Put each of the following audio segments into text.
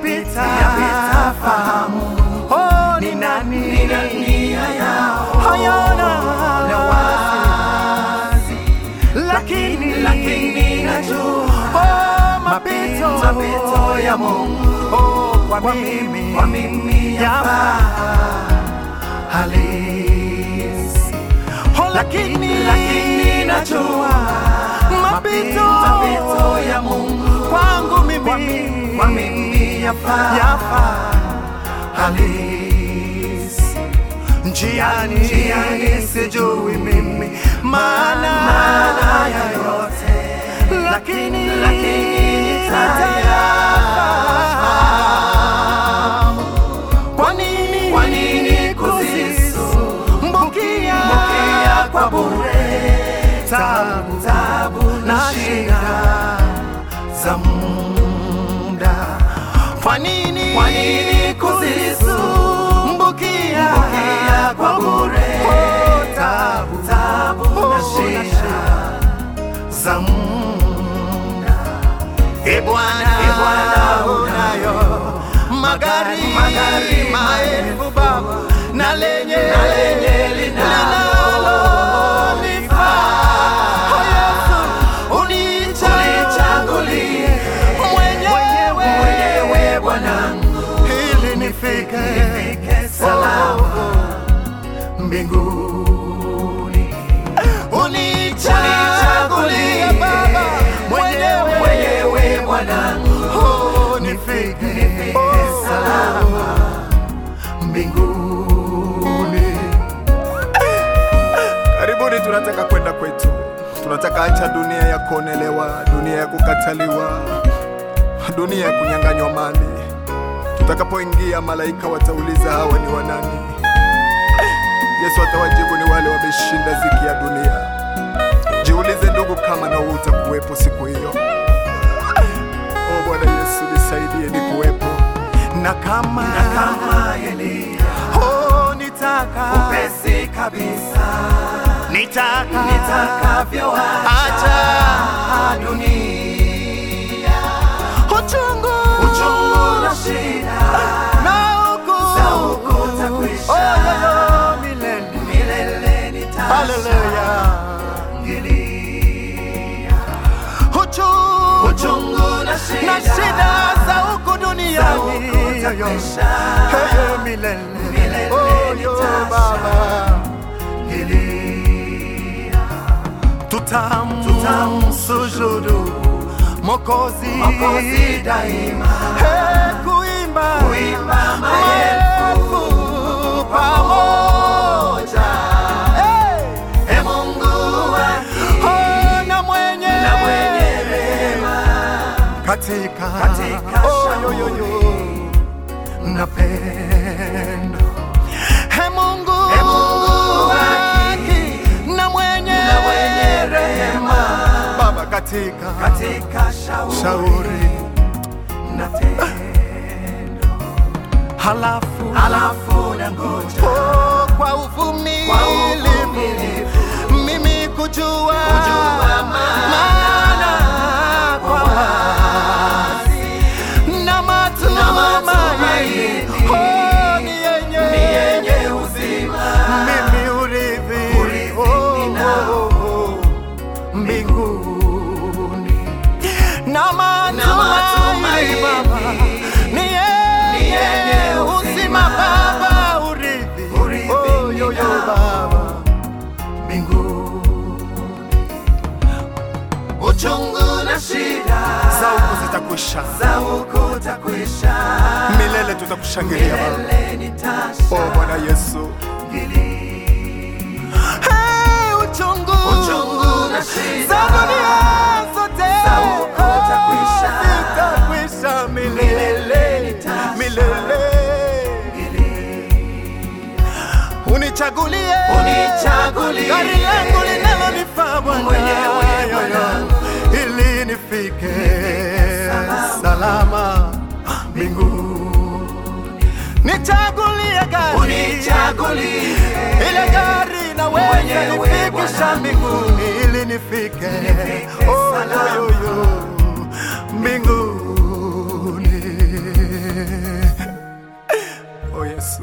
yapita yapita fahamu oh, ni ni nani nani yao hayana na wazi lakini lakini najua oh, mapito mapito ya Mungu oh, kwa kwa mimi mimi kwa mimi yafaa halisi oh, lakini lakini najua mapito mapito ya Mungu kwangu kwa mimi mimi kwa mimi yafaa yafaa halisi njiani Njiani sijui mimi maana maana ya yote lakini lakini nitayafahamu. Kwa nini kwa nini kuzisumbukia mbukia kwa bure tabu tabu na na shida shida za muda? Kwa nini Kwa nini kuzisumbukia Mbukia kwa bure Oh, tabu tabu Oh, na na shida za muda. E Bwana, E Bwana, unayo magari magari maelfu Baba, na lenye na lenye linalolifaa. Oh, Yesu, unichagulie mwenyewe mwenyewe Bwanangu ili nifike nifike salama mbinguni. Unichagulie Baba mwenyewe mwenyewe Bwanangu Oh, nifike nifike oh, salama mbinguni. Karibuni, tunataka kwenda kwetu, tunataka acha dunia ya kuonelewa, dunia ya kukataliwa, dunia ya kunyang'anywa mali. Tutakapoingia, malaika watauliza hawa ni wanani? Yesu atawajibu ni wale wameshinda ziki ya dunia. Jiulize ndugu, kama na wewe utakuwepo siku hiyo. O Bwana Yesu, nisaidie nikuwepo. Na kama na kama Elia oh, nitaka upesi kabisa nitaka nitakavyoacha acha dunia uchungu uchungu na shida na huku za huku utakwisha. Oh, yo, yo, milele milele Haleluya. nitashangilia uchungu uchungu na shida na shida za huku za duniani huku yo, yo. utakwisha. Hey, hey, milele Milele Oh, yo, nitashangilia. Baba Nilia. tutamsujudu Mokozi Mwokozi daima Hey, kuimba kuimba maelfu pamoja Hey, e Mungu wa oh, na mwenye na mwenye rehema katika Katika oh, yo, yo, yo. na pendo He Mungu He Mungu wa haki na mwenye na mwenye rehema Baba katika katika shauri shauri na tendo halafu alafu na ngoja oh, kwa kwa uvumilivu uvumilivu mimi kujua Kujua maana kwa wazi na matumaini matumaini. oh, ni yenye ni yenye uzima mimi urithi Urithi oh, ninao. oh, oh, mbinguni na matumaini matumaini. Baba ni Ni yenye yenye uzima uzima. Baba urithi Urithi oh, yo, yo, ninao. Baba mbinguni uchungu na shida za huku zitakwisha, za huku utakwisha milele tutakushangilia Baba. milele nitashangilia O Bwana Yesu, Hey, uchungu Uchungu na shida. za dunia zote Za huku utakwisha. zitakwisha milele Milele nitashangilia. milele unichagulie Unichagulie. gari langu linalonifaa Bwana Mwenyewe Yo, yo. Bwana. ili nifike salama. salama mbinguni nichagulie gari unichagulie ile gari naweza Mwenyewe nifikisha Bwana. mbinguni ili nifike Nifike Oh, salama. yo, yo, yo, mbinguni Oh Yesu,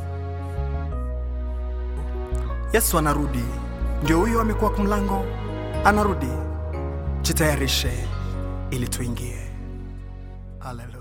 Yesu anarudi, ndio huyo amekuwa kwa mlango, anarudi. Jitayarishe ili tuingie. Haleluya.